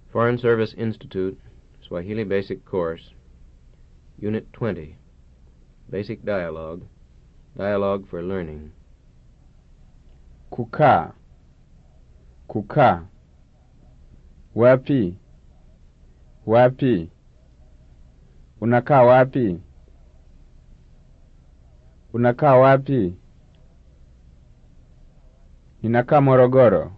Foreign Service Institute, Swahili Basic Course, Unit 20, Basic Dialogue, Dialogue for Learning. Kukaa. Kukaa. Wapi? Wapi? Unakaa wapi? Unakaa wapi? Ninakaa Morogoro.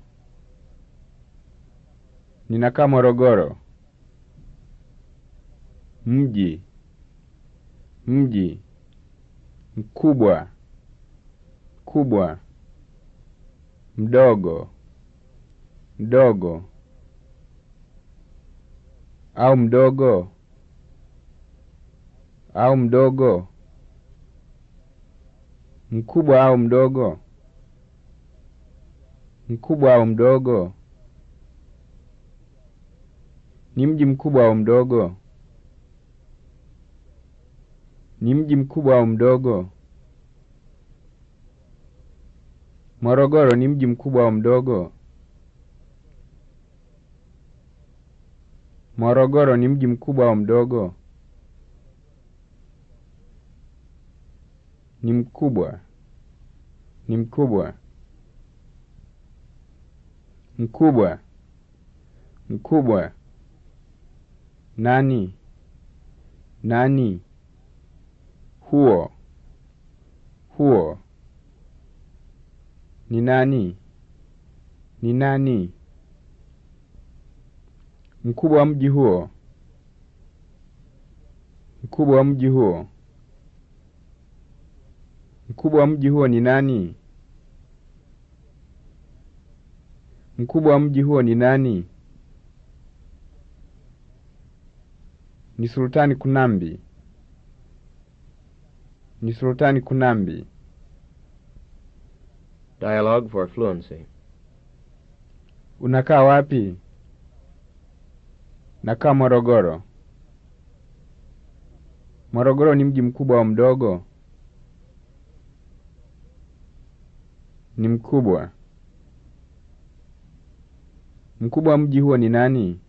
Ninakaa Morogoro. Mji. Mji. Mkubwa. Kubwa. Mdogo. Mdogo. Au mdogo. Au mdogo. Mkubwa au mdogo. Mkubwa au mdogo. Ni mji mkubwa au mdogo? Ni mji mkubwa au mdogo? Morogoro ni mji mkubwa au mdogo? Morogoro ni mji mkubwa au mdogo? Ni mkubwa. Ni mkubwa. Mkubwa. Mkubwa. Nani? Nani? Huo. Huo. Ni nani? Ni nani? Mkubwa wa mji huo. Mkubwa wa mji huo. Mkubwa wa mji huo ni nani? Mkubwa wa mji huo ni nani? Ni Sultani Kunambi. Ni Sultani Kunambi. Dialogue for Fluency. Unakaa wapi? Nakaa Morogoro. Morogoro ni mji mkubwa au mdogo? Ni mkubwa. Mkubwa wa mji huo ni nani?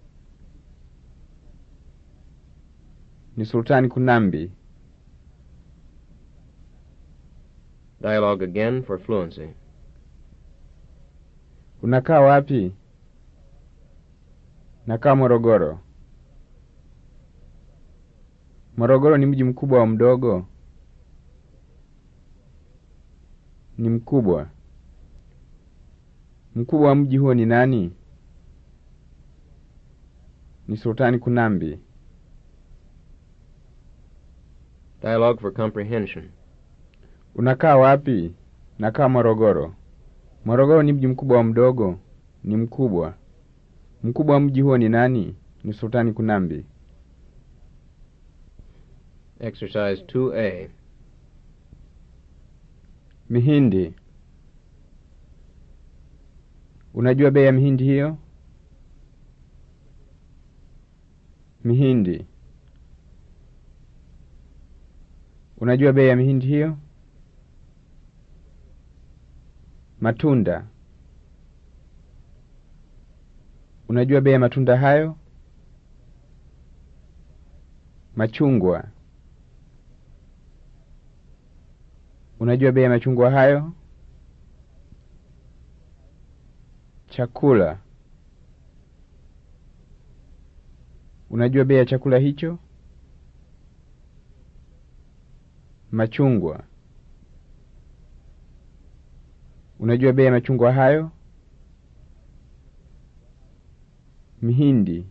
Ni Sultani Kunambi. Dialogue again for Fluency. Unakaa wapi? Nakaa Morogoro. Morogoro ni mji mkubwa au mdogo? Ni mkubwa. Mkubwa wa mji huo ni nani? Ni Sultani Kunambi. Dialogue for Comprehension. Unakaa wapi? Nakaa Morogoro. Morogoro ni mji mkubwa au mdogo? Ni mkubwa. Mkubwa wa mji huo ni nani? Ni Sultani Kunambi. Exercise 2A. Mihindi. Unajua bei ya mihindi hiyo? Mihindi. Unajua bei ya mihindi hiyo? Matunda. Unajua bei ya matunda hayo? Machungwa. Unajua bei ya machungwa hayo? Chakula. Unajua bei ya chakula hicho? Machungwa. Unajua bei ya machungwa hayo? Mihindi.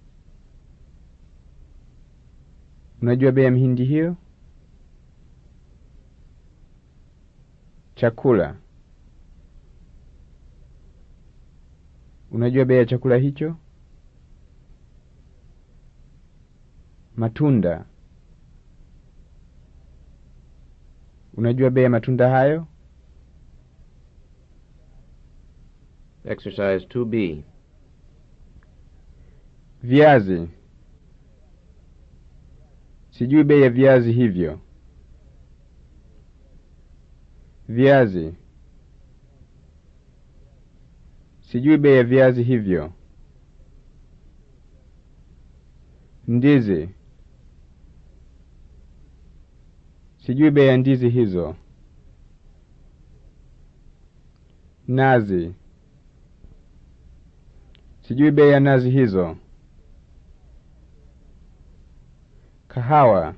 Unajua bei ya mihindi hiyo? Chakula. Unajua bei ya chakula hicho? Matunda. Unajua bei ya matunda hayo? Exercise 2B. Viazi. Sijui bei ya viazi hivyo. Viazi. Sijui bei ya viazi hivyo. Ndizi. Sijui bei ya ndizi hizo. Nazi. Sijui bei ya nazi hizo. Kahawa.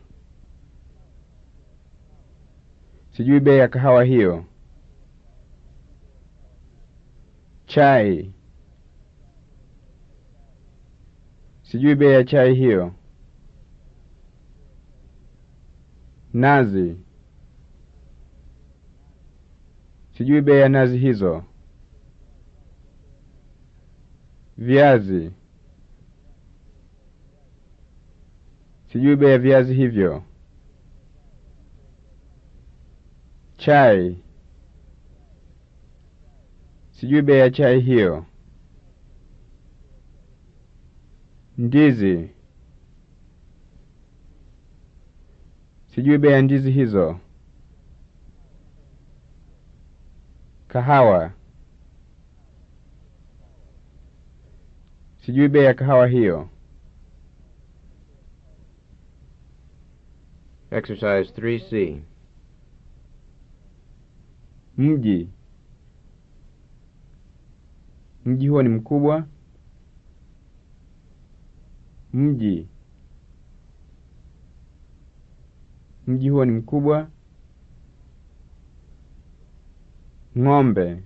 Sijui bei ya kahawa hiyo. Chai. Sijui bei ya chai hiyo. Nazi. Sijui bei ya nazi hizo. Viazi. Sijui bei ya viazi hivyo. Chai. Sijui bei ya chai hiyo. Ndizi. Sijui bei ya ndizi hizo. Kahawa. Sijui bei ya kahawa hiyo. Exercise 3C. Mji. Mji huo ni mkubwa. Mji. Mji huo ni mkubwa. Ng'ombe.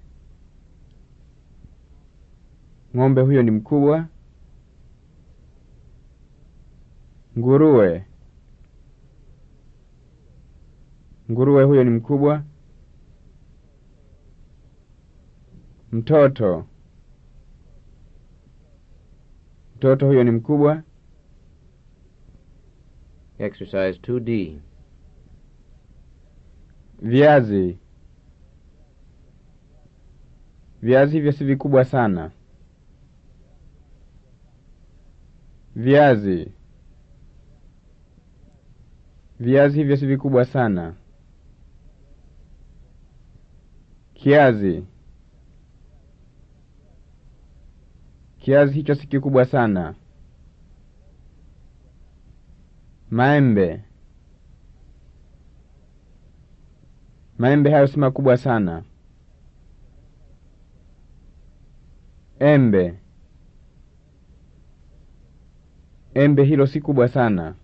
Ng'ombe huyo ni mkubwa. Nguruwe. Nguruwe huyo ni mkubwa. Mtoto. Mtoto huyo ni mkubwa. Exercise 2D. Viazi. Viazi hivyo si vikubwa sana. Viazi. Viazi hivyo si vikubwa sana. Kiazi. Kiazi hicho si kikubwa sana. Maembe. Maembe hayo si makubwa sana. Embe. Embe hilo si kubwa sana.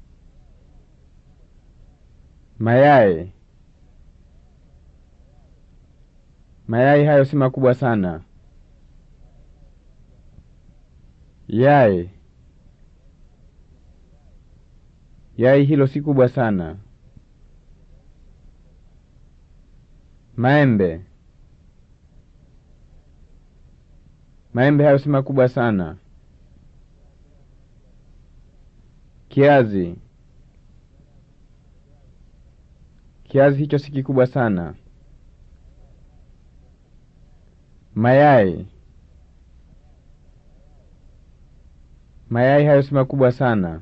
Mayai. Mayai hayo si makubwa sana. Yai. Yai hilo si kubwa sana. Maembe. Maembe hayo si makubwa sana. Kiazi. Kiazi hicho si kikubwa sana. Mayai. Mayai hayo si makubwa sana.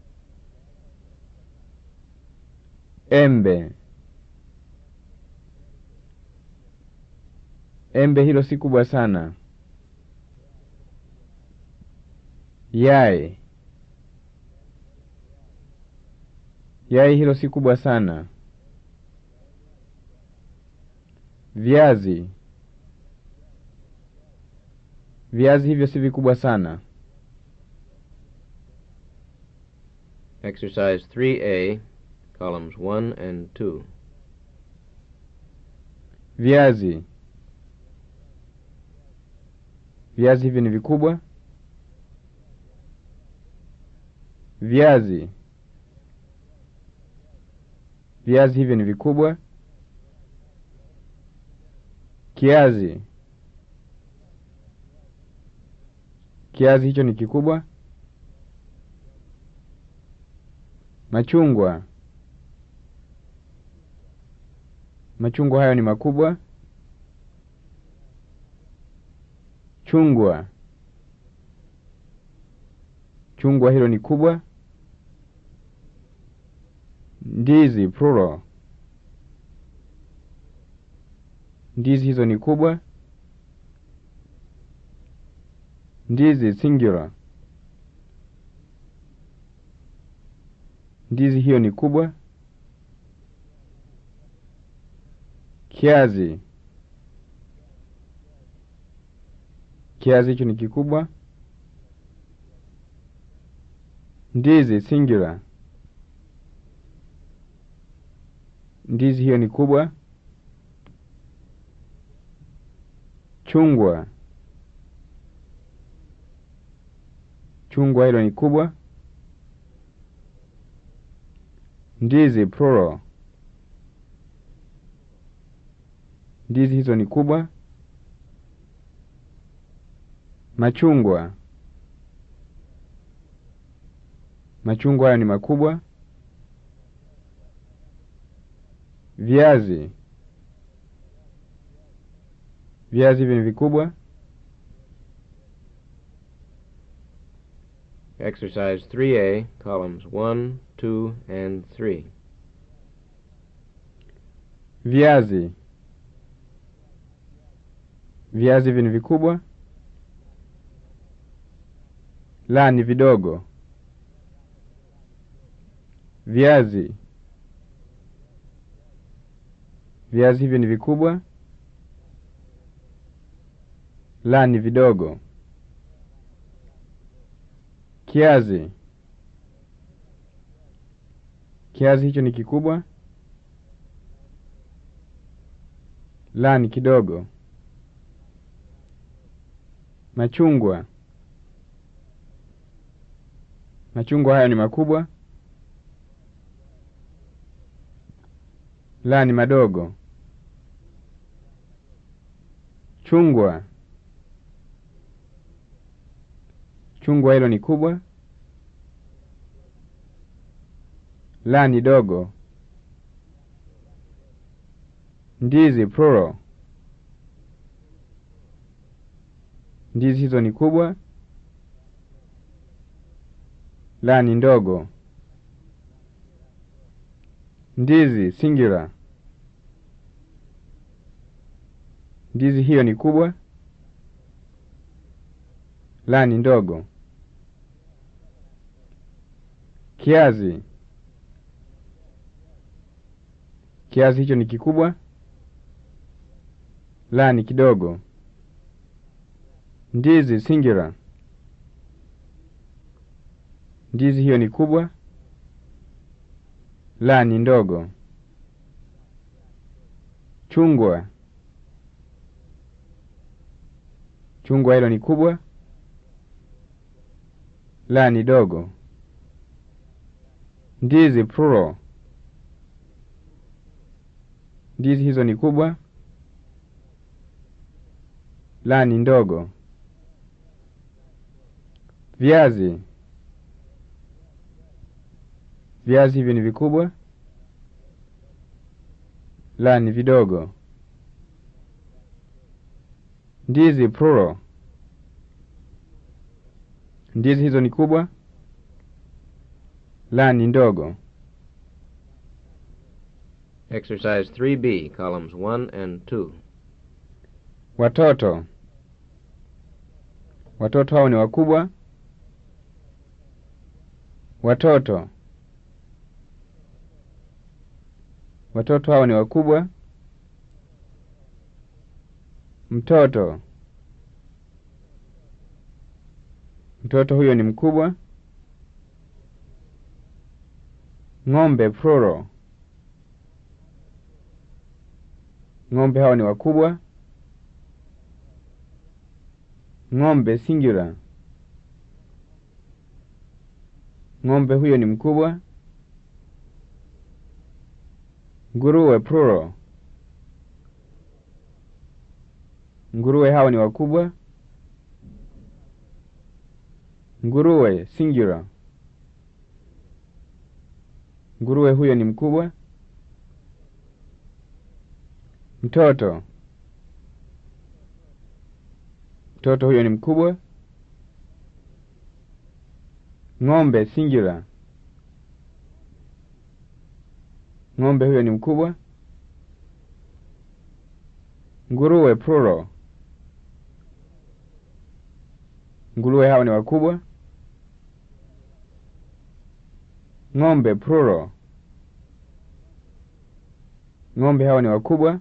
Embe. Embe hilo si kubwa sana. Yai. Yai hilo si kubwa sana. Viazi. Viazi hivyo si vikubwa sana. Exercise 3A, columns 1 and 2. Viazi. Viazi hivi ni vikubwa. Viazi. Viazi hivi ni vikubwa. Kiazi. Kiazi hicho ni kikubwa. Machungwa. Machungwa hayo ni makubwa. Chungwa. Chungwa hilo ni kubwa. Ndizi plural. Ndizi hizo ni kubwa. Ndizi singular. Ndizi hiyo ni kubwa. Kiazi. Kiazi hicho ni kikubwa. Ndizi singular. Ndizi hiyo ni kubwa. Chungwa. Chungwa hilo ni kubwa. Ndizi plural. Ndizi hizo ni kubwa. Machungwa. Machungwa hayo ni makubwa. Viazi. Viazi hivi ni vikubwa. Exercise 3A, columns 1, 2, and 3. Viazi. Viazi hivi ni vikubwa. La ni vidogo. Viazi. Viazi hivi ni vikubwa. La ni vidogo. Kiazi. Kiazi hicho ni kikubwa. La ni kidogo. Machungwa. Machungwa hayo ni makubwa. La ni madogo. Chungwa. Chungwa hilo ni kubwa. La ni dogo. Ndizi plural. Ndizi hizo ni kubwa. La ni ndogo. Ndizi singular. Ndizi hiyo ni kubwa. La ni ndogo. Kiazi. Kiazi hicho ni kikubwa. La ni kidogo. Ndizi singular. Ndizi hiyo ni kubwa. La ni ndogo. Chungwa. Chungwa hilo ni kubwa. La ni dogo. Ndizi plural. Ndizi hizo ni kubwa. La ni ndogo. Viazi. Viazi hivi ni vikubwa. La ni vidogo. Ndizi plural. Ndizi hizo ni kubwa. La ni ndogo. Exercise 3B, columns 1 and 2. Watoto. Watoto hao ni wakubwa. Watoto. Watoto hao ni wakubwa. Mtoto. Mtoto huyo ni mkubwa. Ng'ombe plural. Ng'ombe hao ni wakubwa. Ng'ombe singular. Ng'ombe huyo ni mkubwa. Nguruwe plural. Nguruwe hao ni wakubwa. Nguruwe singular. Nguruwe huyo ni mkubwa. Mtoto. Mtoto huyo ni mkubwa. Ng'ombe singular. Ng'ombe huyo ni mkubwa. Nguruwe plural. Nguruwe hao ni wakubwa. Ng'ombe plural. Ng'ombe hawa ni wakubwa.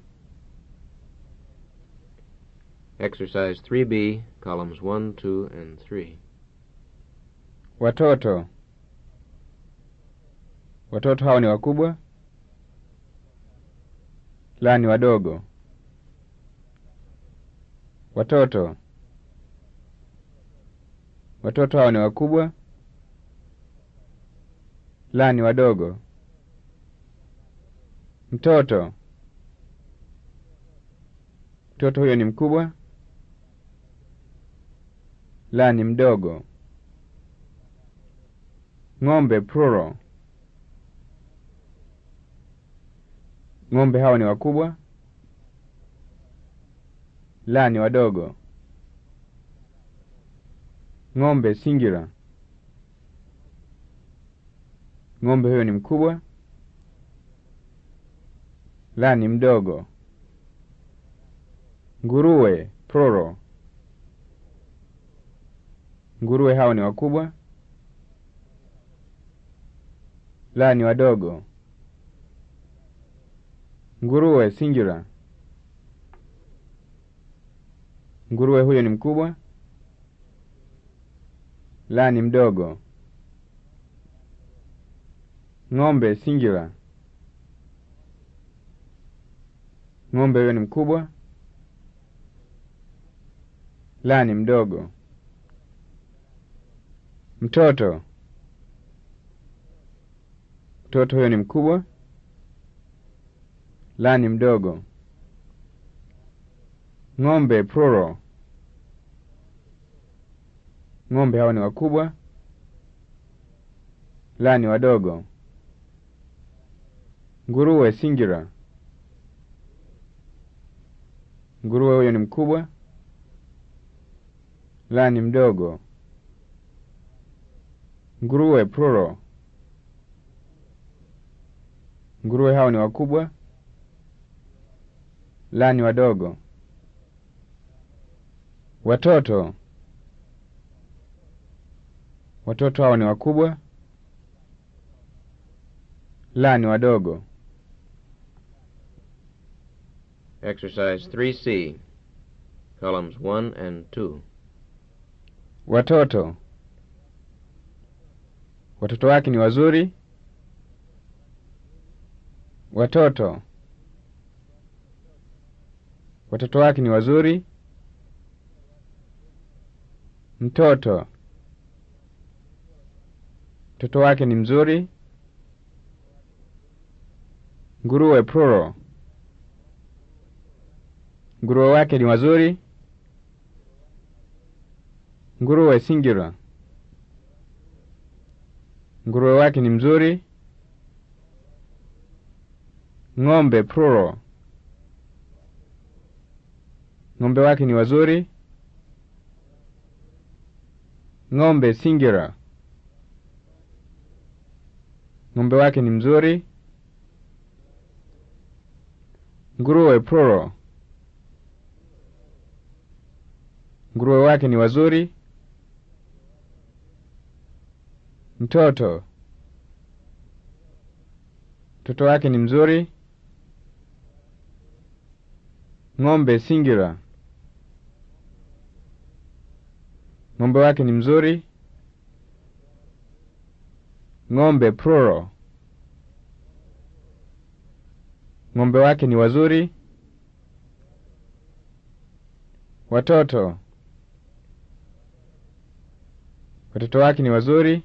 Exercise 3B, columns 1, 2, and 3. Watoto. Watoto hawa ni wakubwa. La ni wadogo. Watoto. Watoto hawa ni wakubwa. La ni wadogo. Mtoto. Mtoto huyo ni mkubwa. La ni mdogo. Ng'ombe plural. Ng'ombe hawa ni wakubwa. La ni wadogo. Ng'ombe singular. Ng'ombe huyo ni mkubwa. La ni mdogo. Nguruwe plural. Nguruwe hawa ni wakubwa. La ni wadogo. Nguruwe singular. Nguruwe huyo ni mkubwa. La ni mdogo. Ng'ombe singular. Ng'ombe huyo ni mkubwa. La ni mdogo. Mtoto. Mtoto huyo ni mkubwa. La ni mdogo. Ng'ombe plural. Ng'ombe hawa ni wakubwa. La ni wadogo. Nguruwe singular. Nguruwe huyo ni mkubwa. La ni mdogo. Nguruwe plural. Nguruwe hao ni wakubwa. La ni wadogo. Watoto. Watoto hao ni wakubwa. La ni wadogo. Exercise 3C, columns 1 and 2. Watoto. Watoto wake ni wazuri. Watoto. Watoto wake ni wazuri. Mtoto. Mtoto wake ni mzuri. Nguruwe plural. Nguruwe wake ni wazuri. Nguruwe singular. Nguruwe wake ni mzuri. Ng'ombe plural. Ng'ombe wake ni wazuri. Ng'ombe singular. Ng'ombe wake ni mzuri. Nguruwe plural. Nguruwe wake ni wazuri. Mtoto. Mtoto wake ni mzuri. Ng'ombe singular. Ng'ombe wake ni mzuri. Ng'ombe plural. Ng'ombe wake ni wazuri. Watoto. Watoto wake ni wazuri.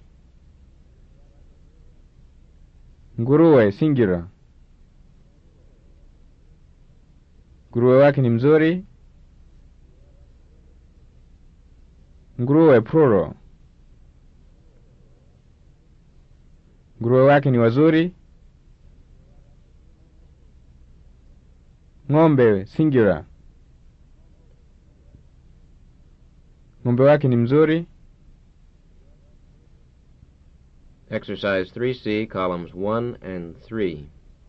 Nguruwe singular. Nguruwe wake ni mzuri. Nguruwe plural. Nguruwe wake ni wazuri. Ng'ombe singular. Ng'ombe wake ni mzuri. Exercise 3C, columns 1 and 3.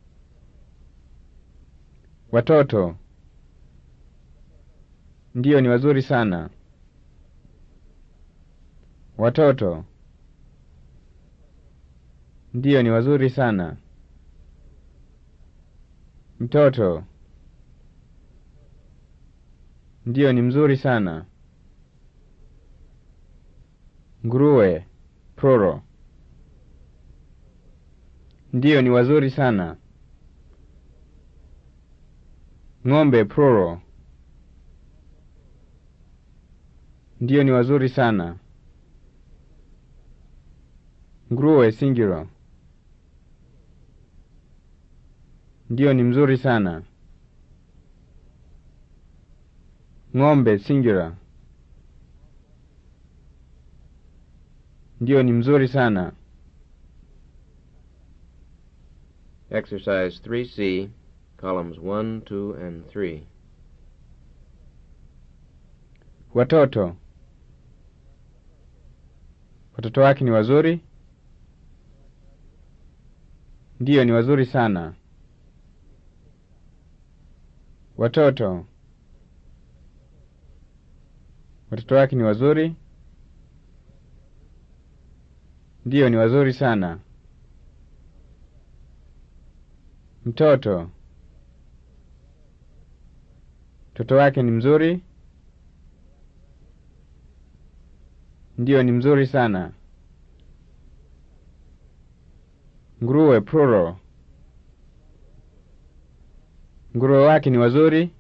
Watoto. Ndiyo ni wazuri sana. Watoto. Ndiyo, ni wazuri sana. Mtoto. Ndiyo, ni mzuri sana. Nguruwe. Plural. Ndiyo, ni wazuri sana. Ng'ombe. Plural. Ndiyo, ni wazuri sana. Nguruwe. Singular. Ndiyo, ni mzuri sana. Ng'ombe. Singular. Ndiyo, ni mzuri sana. Exercise 3C, columns 1, 2, and 3. Watoto. Watoto wake ni wazuri? Ndiyo, ni wazuri sana. Watoto. Watoto wake ni wazuri? Ndiyo, ni wazuri sana. Mtoto. Mtoto wake ni mzuri? Ndiyo, ni mzuri sana. Nguruwe. Plural. Nguruwe wake ni wazuri?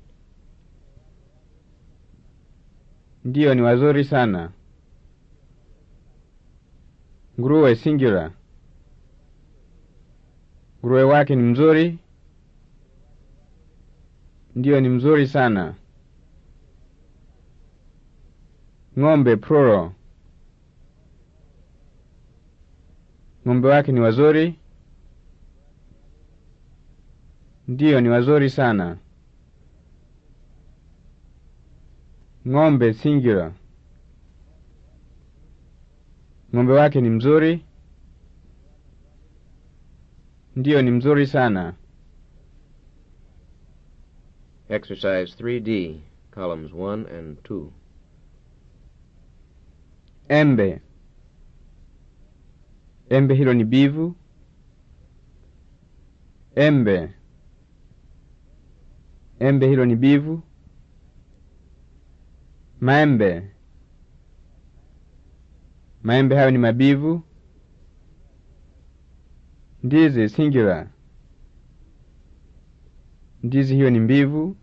Ndiyo, ni wazuri sana. Nguruwe. Singular. Nguruwe wake ni mzuri? Ndiyo, ni mzuri sana. Ng'ombe. Plural. Ng'ombe wake ni wazuri? Ndiyo, ni wazuri sana. Ng'ombe. Singular. Ng'ombe wake ni mzuri? Ndiyo, ni mzuri sana. Exercise 3D, columns 1 and 2. Embe. Embe hilo ni bivu? Embe. Embe hilo ni bivu? Maembe. Maembe hayo ni mabivu? Ndizi. Singular. Ndizi hiyo ni mbivu?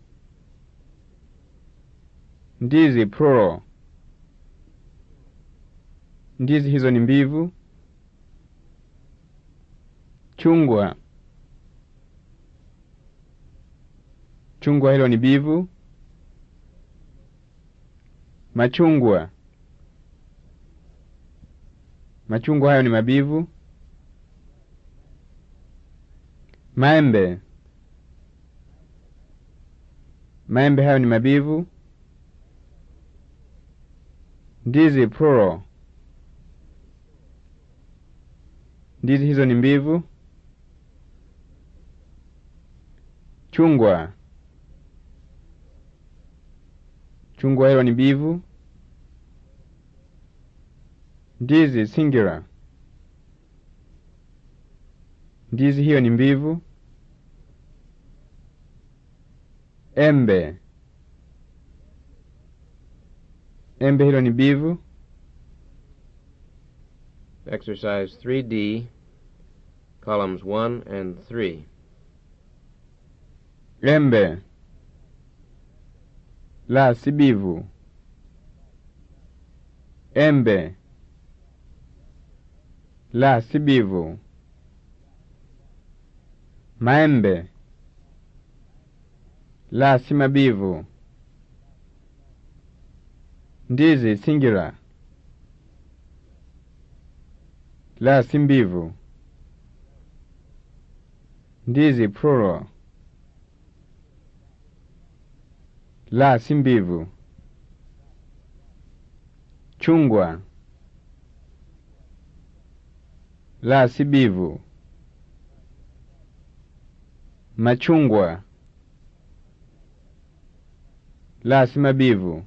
Ndizi. Plural. Ndizi hizo ni mbivu? Chungwa. Chungwa hilo ni bivu? Machungwa. Machungwa hayo ni mabivu? Maembe. Maembe hayo ni mabivu? Ndizi. Plural. Ndizi hizo ni mbivu? Chungwa. Chungwa hilo ni bivu? Ndizi. Singular. Ndizi hiyo ni mbivu? Embe. Embe hilo ni bivu? Exercise 3D, columns 1 and 3. Embe. La, si bivu. Embe. La, si bivu. Maembe. La, si mabivu. Ndizi. Singular. La, si mbivu. Ndizi. Plural. La, si mbivu. Chungwa. La, si bivu. Machungwa. La, si mabivu.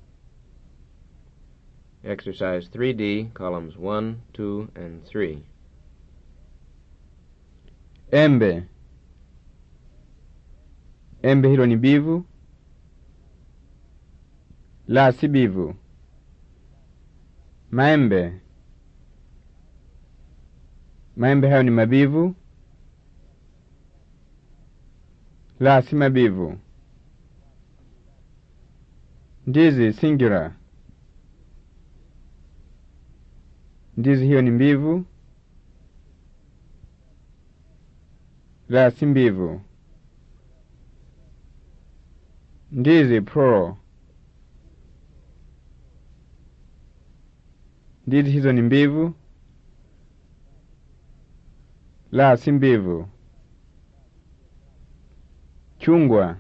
Exercise 3D, columns 1, 2, and 3. Embe. Embe hilo ni bivu? La, si bivu. Maembe. Maembe hayo ni mabivu? La, si mabivu. Ndizi singular. Ndizi hiyo ni mbivu? La, si mbivu. Ndizi plural. Ndizi hizo ni mbivu? La, si mbivu. Chungwa.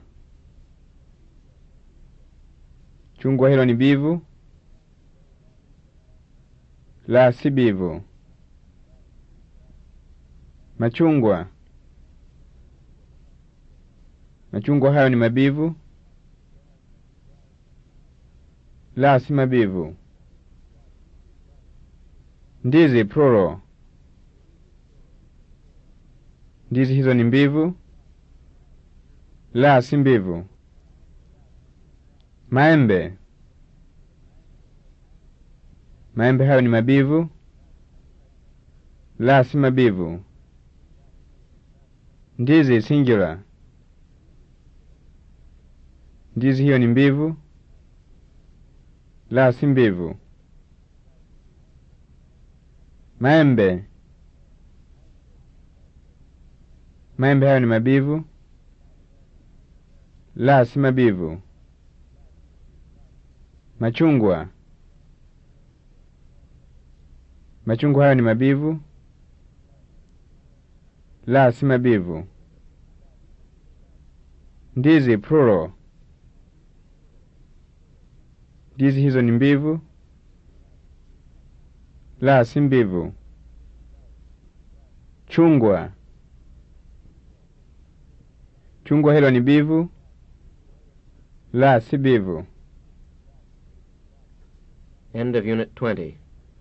Chungwa hilo ni bivu? La, si bivu. Machungwa. Machungwa hayo ni mabivu? La, si mabivu. Ndizi plural. Ndizi hizo ni mbivu? La, si mbivu. Maembe. Maembe hayo ni mabivu? La, si mabivu. Ndizi singular. Ndizi hiyo ni mbivu? La, si mbivu. Maembe. Maembe hayo ni mabivu? La, si mabivu. Machungwa. Machungwa hayo ni mabivu? La, si mabivu. Ndizi plural. Ndizi hizo ni mbivu? La, si mbivu. Chungwa. Chungwa hilo ni bivu? La, si bivu. End of Unit 20.